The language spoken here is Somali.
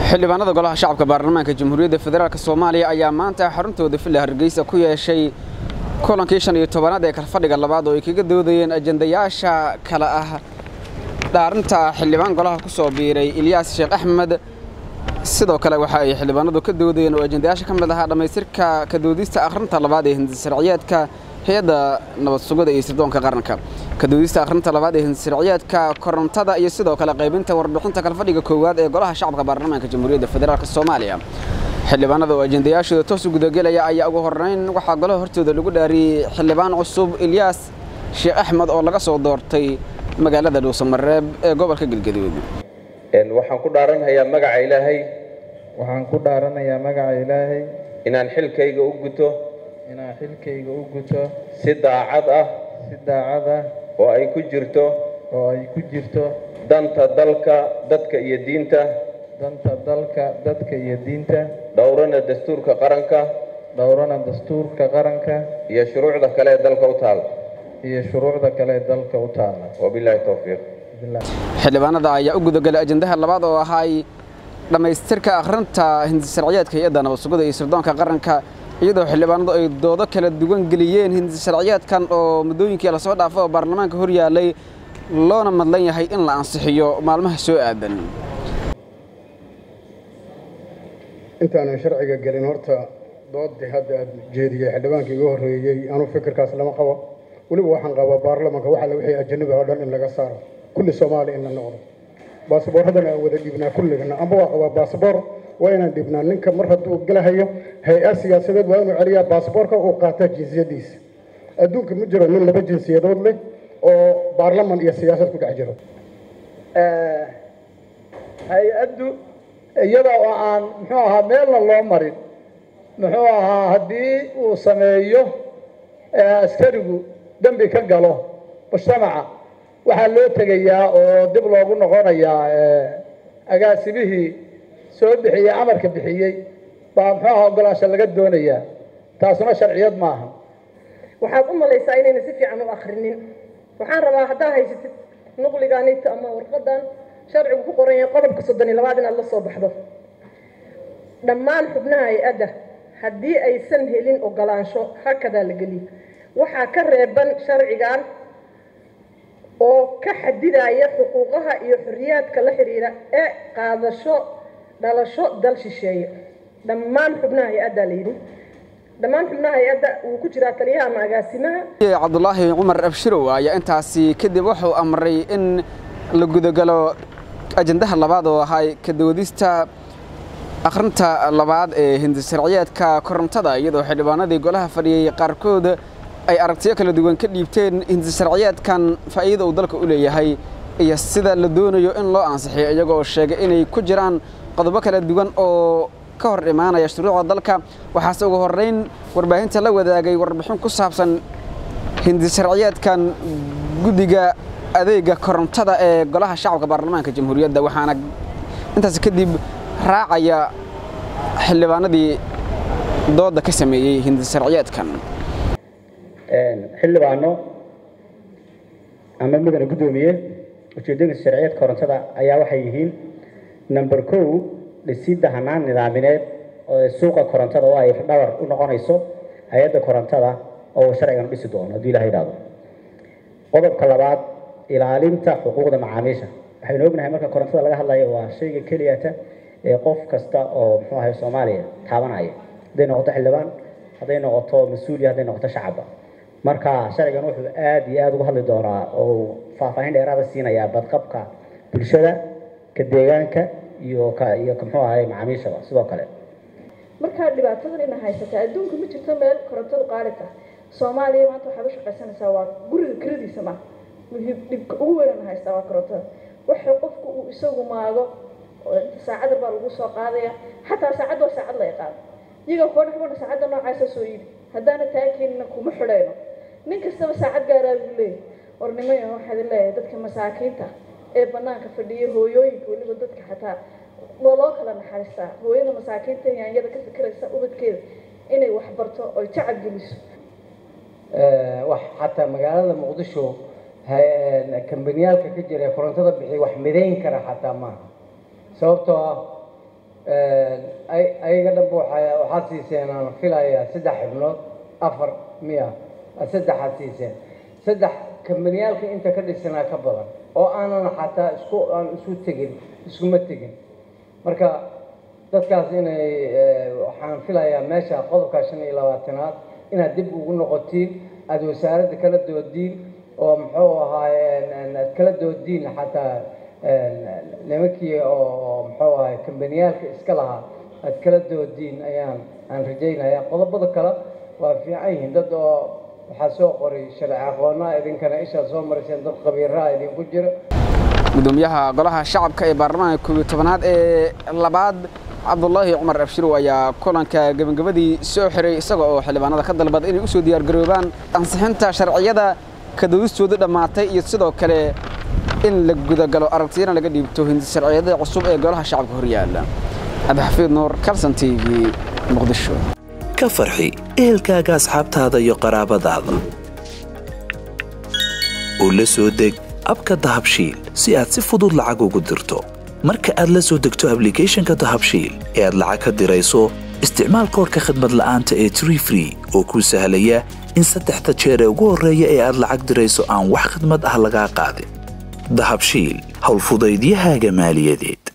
xildhibaanada golaha shacabka baarlamaanka jamhuuriyadda federaalk soomaaliya ayaa maanta xaruntooda villa hargeysa ku yeeshay kulankii shan iyo tobanaad ee kalfadhiga labaad oo ay kaga doodayeen ajandayaasha kale ah dhaarinta xildhibaan golaha ku soo biiray ilyaas sheekh axmed sidoo kale waxa ay xildhibaanadu ka doodayeen oo ajandayaasha ka mid ahaa dhammaystirka ka doodista akhrinta labaad ee hindisharciyaadka hay-adda nabad sugida iyo sirdoonka qaranka ka doodista akhrinta labaad ee hindisharciyaadka korontada iyo sidoo kale qaybinta warbixinta kalfadhiga koowaad ee golaha shacabka baarlamaanka jamhuuriyadda federaalk soomaaliya xildhibaanada oo ajandayaashooda toos u gudagelaya ayaa ugu horreyn waxaa golaha hortooda lagu dhaariyey xildhibaan cusub ilyaas sheekh axmed oo laga soo doortay magaalada dhuusamareeb ee gobolka galgaduud waxaan ku dhaaranhayaa magaca ilaahay waxaan ku dhaaranayaa magaca ilaahay inaan xilkayga u guto inaan xilkayga u guto si daacad ah si daacad ah oo ay ku jirto oo ay ku jirto danta dalka dadka iyo diinta danta dalka dadka iyo diinta dhowrana dastuurka qaranka dhowrana dastuurka qaranka iyo shuruucda kale ee dalka u taal iyo shuruucda kale ee dalka u taala wabilaahi towfiiq xildhibaanada ayaa u gudagelay ajandaha labaad oo ahaay dhammaystirka akhrinta hindisharciyaadka hay-adda nabad sugida iyo sirdoonka qaranka iyadoo xildhibaanadu ay doodo kala duwan geliyeen hindisharciyaadkan oo muddooyinkii lasoo dhaafo oo baarlamaanka hor yaallay loona madlan yahay in la ansixiyo maalmaha soo aadan intaanan sharciga gelin horta doodii hadda aad jeediyey xildhibaankii iga horreeyey anuu fikirkaas lama qabo weliba waxaan qabaa baarlamanka waxaa la wixii ajanabi oo dhan in laga saaro kulli soomaaliya in la noqdo baasaboorradana aan wada dhibnaa kulligana amba waa qabaa baasaboor waa inaan dhibnaa ninka mar hadduu galahayo hay-ad siyaasadeed waa inuu celiyaa baasaboorka uu qaataa jinsiyadiisa adduunka ma jiro nin laba jinsiyadood leh oo baarlaman iyo siyaasad ku dhex jiro hay-addu iyada oo aan muxuu ahaa meelna loo marin muxuu ahaa haddii uu sameeyo askarigu dembi ka galo mujtamaca waxaa loo tegayaa oo dib loogu noqonayaa agaasimihii soo bixiyey amarka bixiyey baa muxuu ahaa ogolaansha laga doonayaa taasuna sharciyad maaha waxaad u malaysaa inayna si fiican u akrinin waxaan rabaa haddaa haysatid nuqliganit ama warqadan sharcigu ku qoran yahay qodobka soddon iyo labaad inaad la soo baxdo dhammaan xubnaha hay-adda haddii aysan helin ogolaansho hakadaa la geliyo waxaa ka reeban sharcigan oo ka xadidaya xuquuqaha iyo xorriyaadka la xidhiira ee qaadasho dhalasho dal shisheeye dhammaan xubnaha hay-addaa la yidhi dhammaan xubnaha hay-adda wuu ku jiraa taliyaha ama agaasimaha cabdulaahi cumar abshirow ayaa intaasi kadib wuxuu amray in la gudagalo ajandaha labaad oo ahay ka doodista akhrinta labaad ee hindisharciyaadka korontada iyadoo xildhibaanadii golaha fadhiyey qaarkood ay aragtiyo kala duwan ka dhiibteen hindisharciyaadkan faa'iida uu dalka u leeyahay iyo sida la doonayo in loo ansixiyo iyagoo sheegay inay ku jiraan qodobo kala duwan oo ka hor imaanaya shuruucda dalka waxaase ugu horrayn warbaahinta la wadaagay warbixin ku saabsan hindisharciyaadkan guddiga adeega korontada ee golaha shacabka baarlamaanka jamhuuriyadda waxaana intaas kadib raacaya xildhibaanadii dooda ka sameeyey hindisharciyaadkan xildhibaano ama mudane guddoomiye ujeedooyinka sharciyeed korontada ayaa waxay yihiin number kow dhisidda hanaan nidaamineed oo suuqa korontada oo ay dhabar u noqonayso hay-adda korontada oo sharcigan u dhisi doono haddii ilaha yidhahdo qodobka labaad ilaalinta xuquuqda macaamiisha waxaynu ognahay marka korontada laga hadlayo waa shayga keliyata ee qof kasta oo muxuu ahay soomaaliya taabanaya hadday noqoto xildhibaan hadday noqoto mas-uuliya hadday noqoto shacabba marka sharcigan wuxuu aada iyo aada uga hadli doonaa oo faahfaahin dheeraada siinayaa badqabka bulshada ka deegaanka iyo ka iyo ka muxuu ahay macaamiishaba sidoo kale markaa dhibaatadan ina haysataa adduunka ma jirto meel korontadu qaali tah soomaaliya maanta waxaad u shaqaysanaysaa waa guriga kiradiisa ma muhiim dhibka ugu weynana haystaa waa korontada waxa qofku uu isagu maago saacad baa lagu soo qaadaya xataa saacad waa saacad la yaqaano iyaga kuwa dhexbana saacadda noocaasa soo iibi haddaana taakeenina kuma xidhayno nin kastaba saacad gaaraa buu leeyahy warnimaya waxaad leeyahay dadka masaakiinta ee banaanka fadhiya hooyooyinka weliba dadka xataa waa loo kala naxariistaa hooyada masaakiinta yaanyada ka fikiraysa ubadkeeda inay wax barto oy jacab geliso wax xataa magaalada muqdisho kambaniyaalka ka jira ee korontada bixiya wax midayn kara xataa maaha sababtoo ah ayaga dhanba waxaa waxaad siiseen aan filayaa saddex xibnood afar miya saddexaad siiseen saddex kambaniyaalka inta ka dhisanaa ka badan oo aanan xataa isku aan isu tegin iskuma tegin marka dadkaas inay waxaan filayaa meesha qodobka shan iyo labaatanaad inaad dib ugu noqotiin aada wasaaradda kala doodiin oo muxuu ahaaye aad kala doodiin xataa nimankii oo muxuu ahaye kambaniyaalka iska lahaa aad kala doodiin ayaan aan rajaynayaa qodobada kale waa fiican yihiin dad oo waxaa soo qoray sharci aqoonaa idinkana ishaa soo mariseen dad khabiiraha idinku jira gudoomiyaha golaha shacabka ee baarlamaanka koob iyo tobanaad ee labaad cabdulaahi cumar abshirow ayaa kulanka gebagabadii soo xiray isaga oo xildhibaanada ka dalbada inay u soo diyaargaroobaan ansixinta sharciyada kadawistooda dhammaatay iyo sidoo kale in la gudagalo aragtiyana laga dhiibto hindi sharciyada cusub ee golaha shacabka horyaala cabdixafiid nuur kalson t v muqdisho ka farxi ehelkaaga asxaabtaada iyo qaraabadaada oo la soo deg abka dahabshiil si aad si fudud lacag ugu dirto marka aad la soo degto ablicathonka dahabshiil ee aad lacag ka dirayso isticmaal koorka khadmad la'aanta ee tree free oo kuu sahlaya in saddexda jeer ee ugu horreeya ee aad lacag dirayso aan wax khadmad ah lagaa qaadin dahabshiil howlfudaydiyahaaga maaliyadeed